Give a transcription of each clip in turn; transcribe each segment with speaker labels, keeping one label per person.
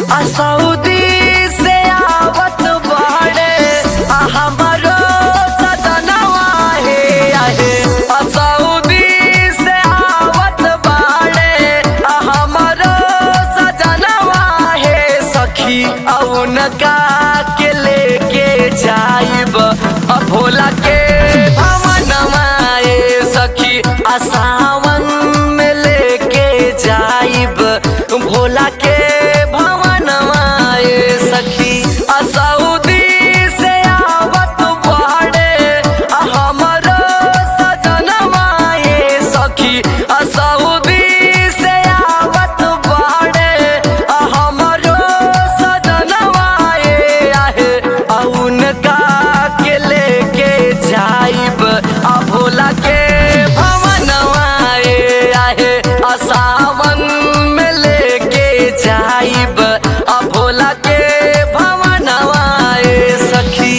Speaker 1: आ सऊदी से आवत बाड़े आ हमरो सजनवा हे आहे आ सऊदी से आवत बाड़े आ हमरो सजनवा हे सखी औनका के लेके जाइब आ भोला के भवनवा ए सखी आ सावन में लेके जाइब भोला के भवनवा ए सखी आ सऊदी से आवत बाड़े आ हमरो सजनवा ए सखी आ सऊदी से आवत बाड़े आ हमरो सजनवा ए आहे आ उनका के लेके जाइब आ भोला के भवनवा ए आहे आ सावन में लेके जाइब आ भोला के भवनवा ए सखी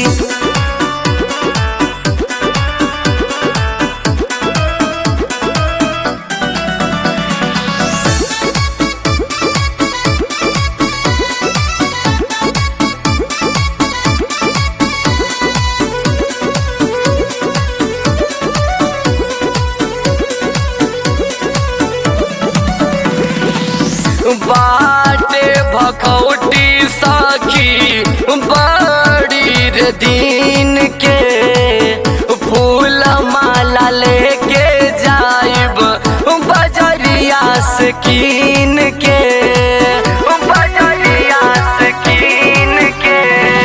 Speaker 1: बाटे भखौटी सखी बड़ी रे दिन के फूल माला लेके जाइब बजरिया से कीन के बजरिया से कीन के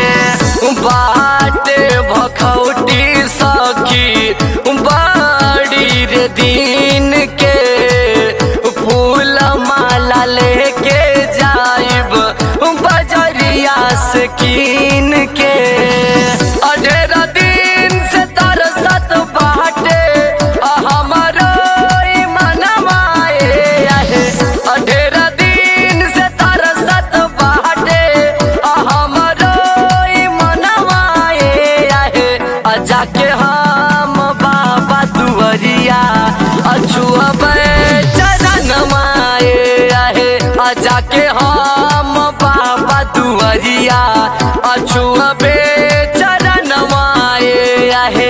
Speaker 1: बाटे भखौटी सखी बड़ी रे दिन के फूल माला लेके जाइब बजरिया से कीन के अढेरा दिन से तरसत बाटे आ हमरो ई मनवा ए आहे अढेरा दिन से तरसत बाटे आ हमरो ई मनवा ए आहे आ जाके हम बाबा दुआरिया अछुअबे चरणवा ए आहे आ जाके हम बाबा दुआरिया अछुअबे चरणवा ए आहे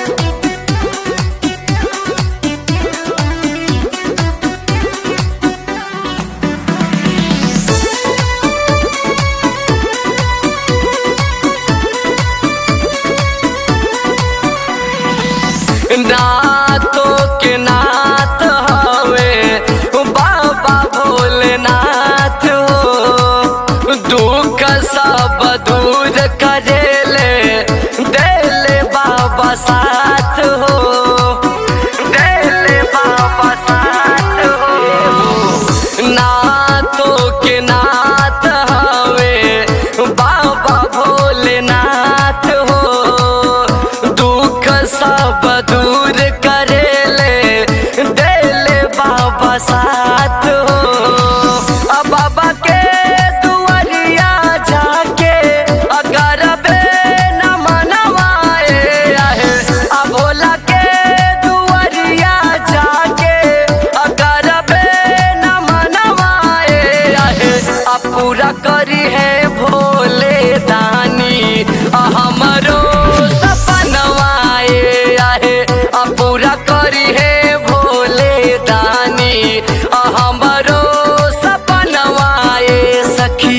Speaker 1: नाथों के नाथ हवे बाबा भोलेनाथ हो दुख सब दूर करेले देले बाबा साथ हो देले बाबा साथ हो नाथों के नाथ हवे बाबा भोलेनाथ हो दुख सब दूर करेले देले बाबा साथ हो आ बाबा के दुआरिया जाके अगर बे न मनवाए आहे आ भोला के दुआरिया जाके अगर बे न मनवाए आहे आ पूरा करी है भोले दानी आ हमरो सपनवा ए आहे आ पूरा करी है भोले दानी आ हमरो सपनवा ए सखी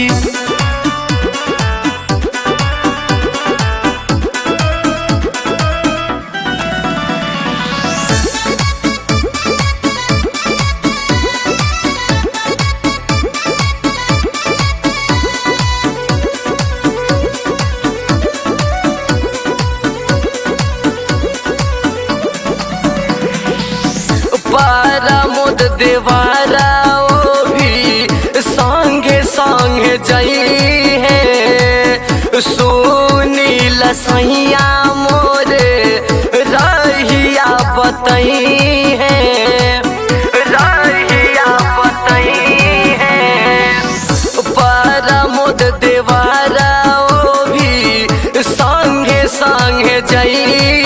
Speaker 1: परमुद देवारा ओ भी संगे संगे जई है सुनील सैया मोरे रहिया बतई है रहिया बतई है परमुद देवारा ओ भी संगे संगे जई